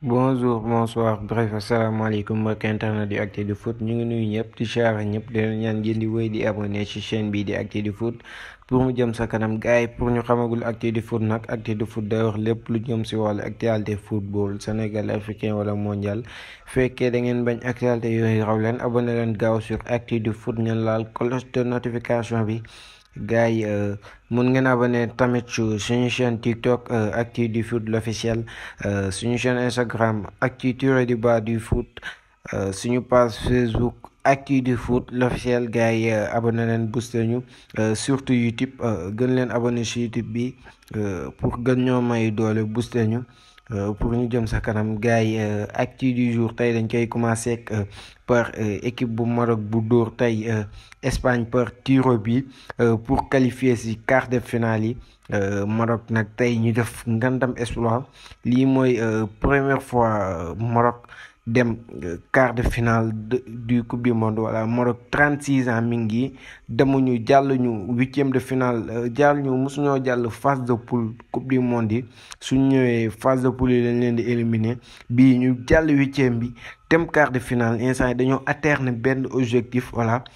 bonjour bonsoir bref asalaamaaleykum mbokk internet di Actu du Foot ñu ngi nuyu ñëpp di siyaare ñëpp di leen ñaan ngeen di wéy di abonné ci chaîne bii di Actu du Foot pour mu jëm sa kanam gars yi pour ñu xamagul Actu du Foot nag Actu du Foot day wax lépp lu jëm si wàllu actualité football Sénégal africain wala mondial fekkee da ngeen bañ actualité yooyu raw leen abonné leen gaaw sur Actu du Foot ngeen laal cloche de notification bi. gars yi mun ngeen abonné tamit suñu chaîne TikTok Actu du Foot l'officiel suñu chaîne Instagram Actu tiré du bas du foot suñu page Facebook Actu du Foot l'officiel gars yi abonné leen booster ñu surtout YouTube gën leen abonné si YouTube bi pour gën ñoo may doole booster ñu pour ñu jëm sa kanam gars yi actu du jour tey dañ koy commencé ak par équipe bu Maroc bu dóor tey Espagne par tiro bi pour qualifier si quart de finale yi Maroc nag tey ñu def ngandam exploit lii mooy première fois Maroc dem quart de finale du coupe du monde voilà Maroc 36 ans mi ngi demuñu jàll ñu huitième de finale jàll ñu mosuñoo jàll phase de poule coupe du monde yi suñ ñëwee phase de poule yi lañ leen di éliminer bii ñu jàll huitième bi dem quart de finale instant yi dañoo atteindre benn objectif voilà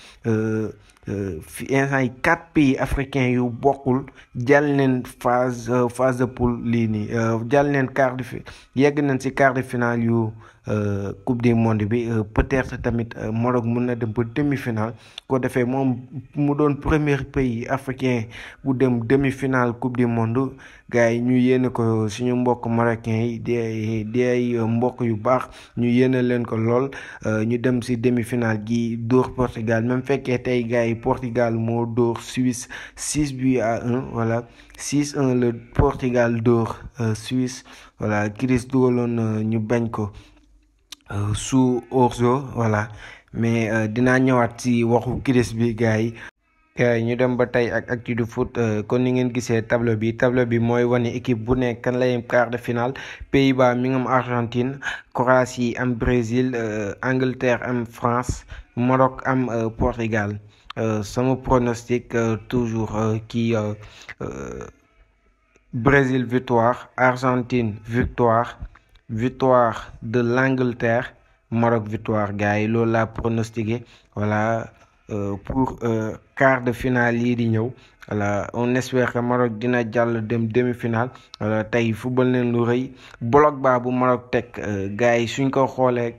fi instant yi quatre pays africains yu bokkul jàll leen phase phase de poule lii nii jàll leen quart de fi yegg nañ si quart de finale yu coupe du monde bi peut-être tamit Maroc mun na dem ba demi-finale ko defee moom mu doon premier pays africain bu dem demi-finale coupe du monde gars yi ñu yéene ko suñu mbokk marocain yi di di ay mbokk yu baax ñu yéene leen ko lool ñu dem si demi-finale gi dóor Portugal même fekkee tey gars yi Portugal moo dóor Suisse 6 buts à 1 voilà 6-1 le Portugal dóor Suisse voilà Chris dugaloon ñu bañ ko sous hors-jeu voilà mais dinaa ñëwaat ci waxu Chris bi gars yi ñu dem ba tey ak Actu du Foot kon ni ngeen gisee tableau bi tableau bi mooy wane équipe bu nekk kan lay quart de finale Pays-Bas mi ngi am Argentine Croatie am Brésil Angleterre am France Maroc am Portugal sama pronostic toujours kii Brésil victoire Argentine victoire victoire de l'Angleterre Maroc victoire gars yi loolu laa pronostiqué voilà pour quart de finale yii di ñëw voilà on espère que Maroc dina jàll dem demi-finale voilà tey football neen lu rëy bloc baa bu Maroc teg gars yi suñ ko xoolee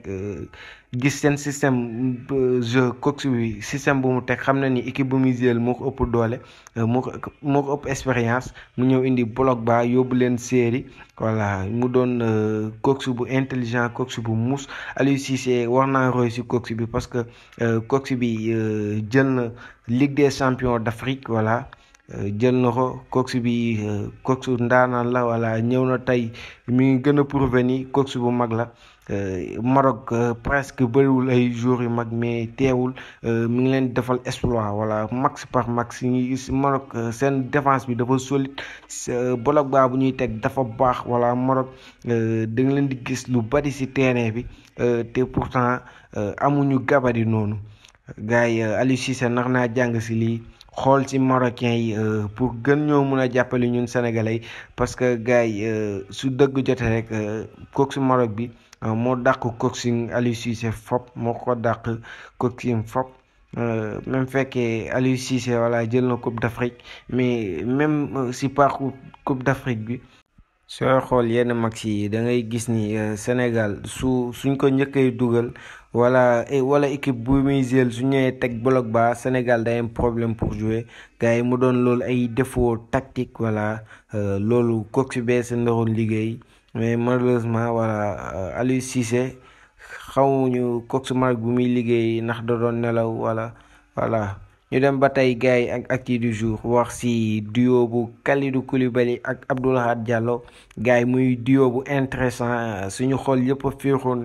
gis seen système jeu coach bi système bu mu teg xam na ni équipe bu muy jël moo ko ëpp doole moo ko moo ko ëpp expérience mu ñëw indi bloc baa yóbbu leen série voilà mu doon coach bu intelligent coach bu muus Aliou Cissé war naa roy si coach bi parce que coach bi jël na Ligue des champions d'Afrique voilà jël na ko coach bi coach ndaanaan la voilà ñëw na tey mi ngi gën a prouver ni coach bu mag la Maroc presque bëriwul ay joueurs yu mag mais teewul mi ngi leen defal exploit voilà max par max ñu gis Maroc seen défense bi dafa solide bloc baa bu ñuy teg dafa baax voilà Maroc da nga leen di gis lu bari ci terrain bi te pourtant amuñu gabari noonu gars yi Aliou Cissé nar naa jàng ci lii xool ci marocain yi pour gën ñoo mun a jàppale ñun sénégalais parce que gars yi su dëgg jotee rek coach Maroc bi moo dàq coaching Aliou Cissé fop moo ko dàq coaching fop même fekkee Aliou Cissé voilà jël na coupe d'Afrique mais même si parcours coupe d'Afrique bi sooy xool yenn match yi da ngay gis ni Sénégal su suñ ko njëkkee dugal wala wala équipe bu muy jël su ñëwee teg bloc ba Sénégal day am problème pour jouer gars yi mu doon loolu ay défaut tactique voilà loolu coach bee sa ndaroon liggéey mais malheureusement voilà Aliou Cissé xamuñu coach Maroc bu muy liggéey ndax da doon nelaw wala voilà ñu dem ba tey gars yi ak actu du jour wax ci duo bu Kalidou Koulibaly ak Abdou Lahad Diallo gars yi muy duo bu intéressant suñu xool yëpp a féexoon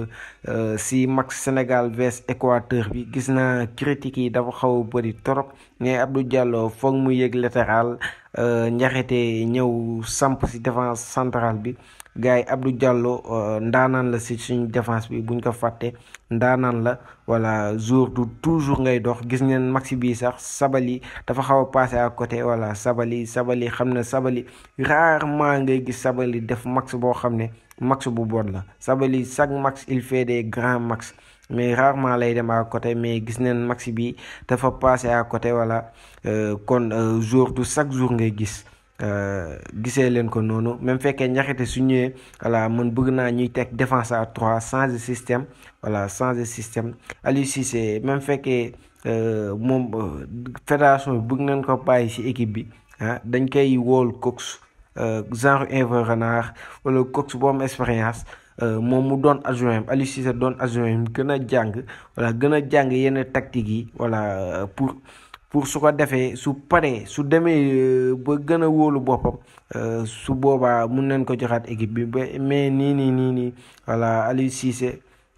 ci match Sénégal vs Équateur bi gis naa critiques yi dafa xaw a bëri trop mais Abdou Diallo foog mu yëg latéral Njaxate ñëw samp si défense centrale bi gars yi Abdou Diallo ndaanaan la si suñu défense bi buñ ko fàtte ndaanaan la voilà jour du toujours ngay dox gis ngeen maxi bii sax Sabali dafa xaw a passé à côté voilà Sabali Sabali xam ne Sabali rarement ngay gis Sabali def max boo xam ne max bu bon la Sabali chaque max il fait des grands max mais rarement lay dem à côté mais gis neen max bi dafa passé à côté voilà kon jour du chaque jour ngay gis gisee leen ko noonu même fekkee njaxite su ñëwee voilà man bëgg naa ñuy teg défense à trois changer système voilà changer système Aliou Cissé même fekkee moom fédération bi bëgg nañ ko bàyyi ci équipe bi ah dañ koy wóol coach genre Hervé Renard wala coach bu am expérience moom mu doon adjoint Aliou Cissé doon adjoint gën a jàng voilà gën a jàng yenn tactique yi voilà pour pour su ko defee su paree su demee ba gën a wóolu boppam su boobaa mun nañ ko joxaat équipe bi ba mais nii nii nii nii voilà Aliou Cissé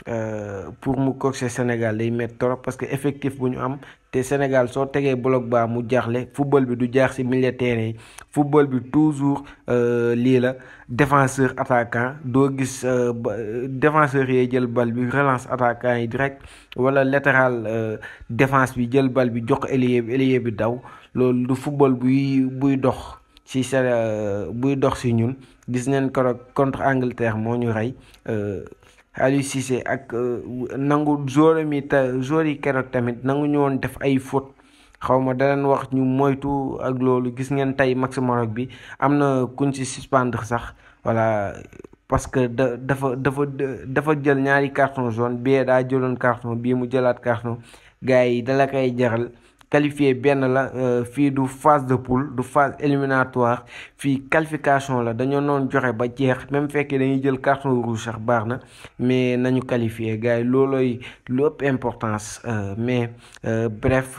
pour mu coacher Sénégal day métti trop parce que effectif bu ñu am te Sénégal soo tegee bloc bas mu jaaxle football bi du jaax ci milieu terrain yi football bi toujours lii la défenseur attaquant doo gis défenseur yee jël bal bi relance attaquant yi direct wala latéral défense bi jël bal bi jox ko ailier bi ailier bi daw loolu du football buy buy dox ci sa buy dox ci ñun gis neen keroog contre Angleterre moo ñu rey Aliou Cissé ak nangu joueur mi te joueur yi keroog tamit nangu ñu woon def ay faute xaw ma da leen wax ñu moytu ak loolu gis ngeen tey match Maroc bi am na kuñ ci suspendre sax voilà parce que da dafa dafa dafa jël ñaari carton jaune bii daa jëloon carton bii mu jëlaat carton gars yi dala koy jaral qualifié benn la fii du phase de poule du phase éliminatoire fii qualification la dañoo noon joxe ba jeex même fekkee dañuy jël carton rouge sax baax na mais nañu qualifié gars yi loolooy lu ëpp importance mais bref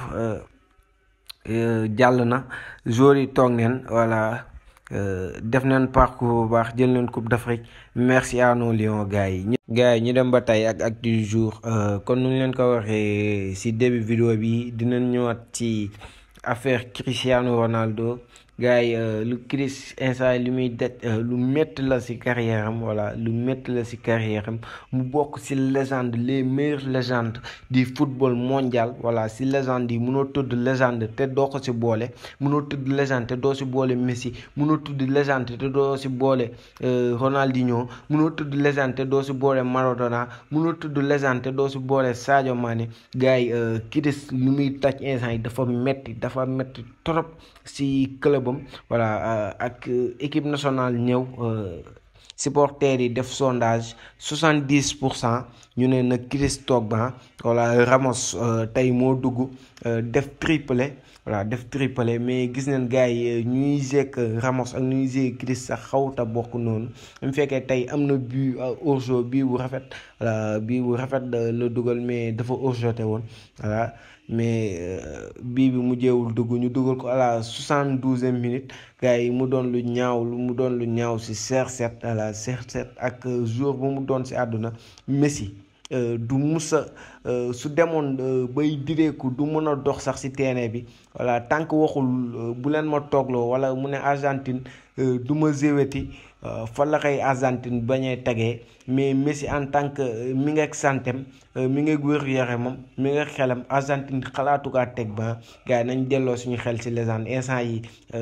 jàll na joueurs yi toog neen voilà def neen parcours bu baax jël neen coupe d'Afrique merci à nos lions gars yi. gars yi ñu dem ba tey ak actu du jour kon nu ñu leen ko waxee ci début vidéo bi dinañ ñëwaat ci affaire Cristiano Ronaldo gars yi lu Chris instant li muy det lu métti la ci carrière am voilà lu métti la ci carrière am mu bokk ci légende les meilleures légendes du football mondial voilà ci légende yi mënoo tudd légende te doo ko ci boole mënoo tudd légende te doo ci boole Messi mënoo tudd légende te doo ci boole Ronaldinho mënoo tudd légende te doo ci boole Maradona mënoo tudd légende te doo ci boole Sadio Mané gars yi Chris lu muy taj instant yi dafa metti dafa metti trop ci club am voilà ak équipe nationale ñëw supporters yi def sondage soixante dix pour cent ñu ne na Chris toog ba voilà Ramos tey moo dugg def triplé voilà def triplé mais gis nañ gars yi ñuy jekk Ramos ak ñuy jekk Chris sax xawta bokk noonu mu fekkee tey am na but hors-jeu bii bu rafet voilà bii bu rafet la dugal mais dafa hors-jeu woon voilà mais bii bi mu jeewul dugg ñu dugal ko à la soixante douzième minute gars yi mu doon lu ñaaw lu mu doon lu ñaaw si CR7 à la CR7 ak jour bu mu doon si àdduna Messi du musa su demoon bay direeku du mën a dox sax ci terrain bi voilà tant que waxul bu leen ma toogloo wala mu ne Argentine du ma zéweti fa la koy Argentine bañee tegee mais Messi en tant que mi ngi ak santem mi ngi ak wér-gu-yaramam mi ngi ak xelam Argentine xalaatu kaa teg ba gars yi nañ delloo suñu xel ci légende instant yi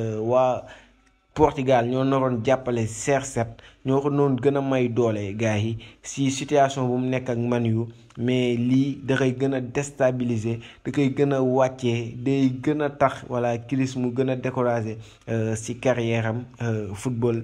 waa Portugal ñoo naroon jàppale CR7 ñoo ko noonu gën a may doole gars yi si situation bu mu nekk ak Man U mais lii da koy gën a déstabiliser da koy gën a wàccee day gën a tax voilà Chris mu gën a décourager si carrière am football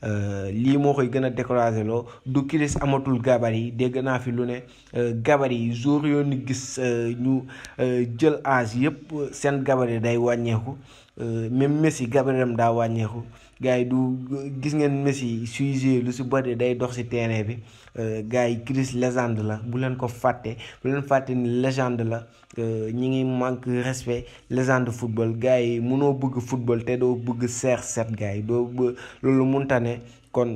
lii moo koy gën a décourager loo du Chris amatul gabarit yi dégg naa fi lu ne gabarit yi jour yoo ni gis ñu jël âge yëpp seen gabarit day wàññeeku même Messi gabaritam daa wàññeeku gars yi du gis ngeen Messi suy jouer lu si bëri day dox si terrain bi gars yi Chris légende la bu leen ko fàtte bu leen fàtte ni légende la ñi ngi manque respect légende football gars yi mënoo bëgg football te doo bëgg CR7 gars yi doo bë loolu munta ne kon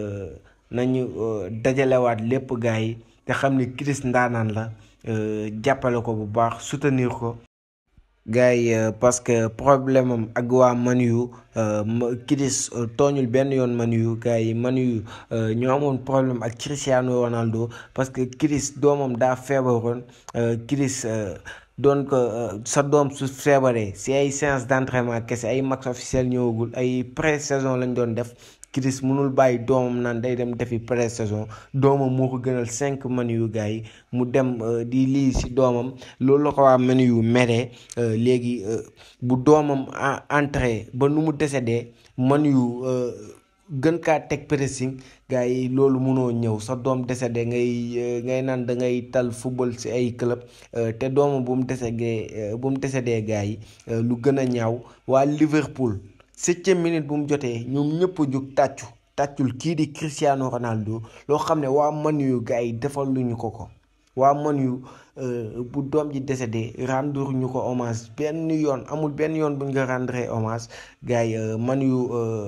nañu dajalewaat lépp gars yi te xam ni Chris ndaanaan la jàppale ko bu baax soutenir ko gars yi parce que problème am ak waa Man U Kidis tooñul benn yoon Man U gars yi Man U ñoo amoon problème ak Cristiano Ronaldo parce que Kidis doomam daa feebaroon Kidis doon ko sa doom su feebaree si ay séance d'entraînement kese ay match officiel ñëwagul ay pré-saison lañ doon def Kidis mënul bàyyi doomam naan day dem defi pré-saison doomam moo ko gënal cinq Man U gars yi mu dem di lii si doomam loolu la ko waa Man U meree léegi bu doomam entré ba nu mu décédé Man U gën kaa teg pressing gars yi loolu mënoo ñëw sa doom décédé ngay ngay naan da ngay tal football si ay club te doomam bu mu décédé bu mu décédé gars yi lu gën a ñaaw waa Liverpool septième minute bu mu jotee ñoom ñëpp a jóg tàccu tàccul kii di Cristiano Ronaldo loo xam ne waa Man U gars yi defal luñu ko ko waa Man U bu doom ji décédé rendre ñu ko hommage benn yoon amul benn yoon bu ñu ko rendre hommage gars yi Man U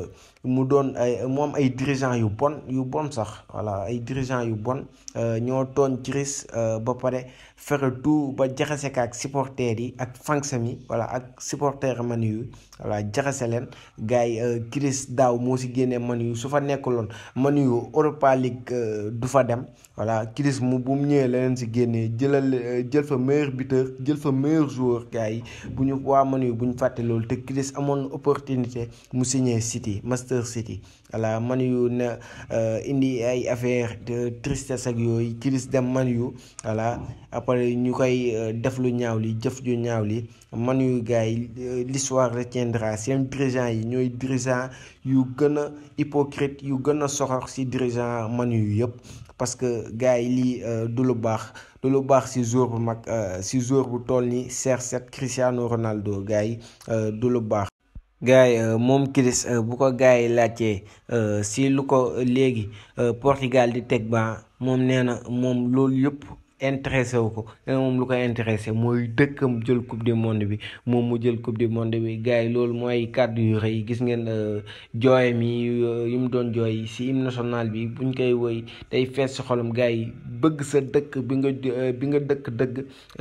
mu doon ay moom ay dirigeants yu bon yu bon sax voilà ay dirigeants yu bon ñoo tooñ Chris ba pare fexe tout ba jaxase ka ak supporters yi ak fans mi voilà ak supporters Man U voilà jaxase leen gars yi Chris daaw moo si génnee Man U su fa nekkuloon Man U Europa League du fa dem voilà Chris mu bu mu ñëwee la leen si génnee jëlal jël fa meilleur buteur jël fa meilleur joueur gars yi bu ñu waa Man U bu ñu fàtte loolu te Chris amoon opportunité mu signé City Manchester City voilà Man U ne indi ay affaire de tristesse ak yooyu Chris dem Man U voilà après ñu koy def lu ñaaw li jëf ju ñaaw li Man U gars yi l'histoire retiendra seen dirigeant yi ñooy dirigeant yu gën a hypocrite yu gën a soxor ci dirigeant Man U yëpp parce que gars yi lii du lu baax du lu baax ci joueur bu mag ci joueur bu toll ni CR7 Cristiano Ronaldo gars yi du lu baax gars yi moom Chris bu ko gars yi laajtee si lu ko léegi Portugal di teg ba moom nee na moom loolu yëpp intéressé wu ko nee na moom lu ko intéressé mooy dëkkam jël coupe du monde bi moom mu jël coupe du monde bi gars yi loolu mooy kàddu yu rëy gis ngeen jooy mi yu mu doon jooy si hymne national bi buñ koy woy day fees si xolam gars yi bëgg sa dëkk bi nga bi nga dëkk dëgg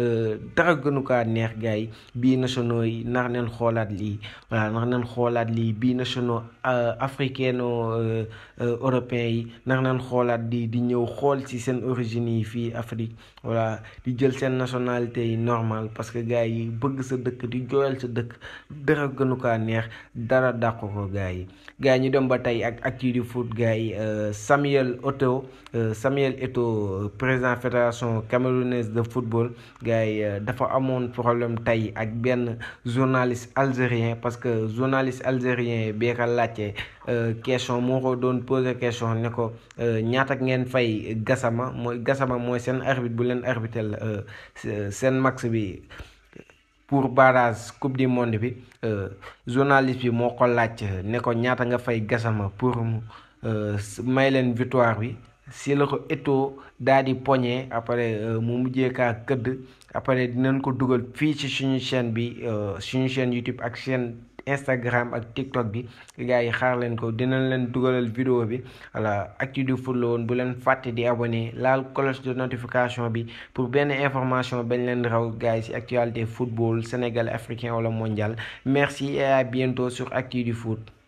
dara gënu kaa neex gars yi bii nationaux yi nax neen xoolaat lii voilà nax neen xoolaat lii bii nationaux africaino européens yi nax neen xoolaat di di ñëw xool si seen origine yi fii Afrique voilà di jël seen nationalité yi normal parce que gars yi bëgg sa dëkk di jooyal sa dëkk dara gënu kaa neex dara dàq ko gars yi gars yi ñu dem ba tey ak actu du foot gars yi Samuel Eto'o Samuel Eto'o président fédération camerounaise de football gars yi dafa amoon problème tey ak benn journaliste algérien parce que journaliste algérien bee ko laajte question moo ko doon poser question ne ko ñaata ngeen fay Gassama mooy Gassama mooy seen arbitre bu leen arbitre seen max bi pour barrage coupe du monde bi journaliste bi moo ko laaj ne ko ñaata nga fay Gassama pour mu may leen victoire bi si la ko Eto'o daal di poñe après mu mujjee kaa këdd après dinañ ko dugal fii ci suñu chaîne bi suñu chaîne YouTube ak chaîne Instagram ak TikTok bi gars yi xaar leen ko dinañ leen dugalal vidéo bi voilà actu du foot la woon bu leen fàtte di abonné laal cloche de notification bi pour benn information bañ leen raw gars yi ci actualité football sénégalais africain wala mondial merci et à bientôt sur actu du foot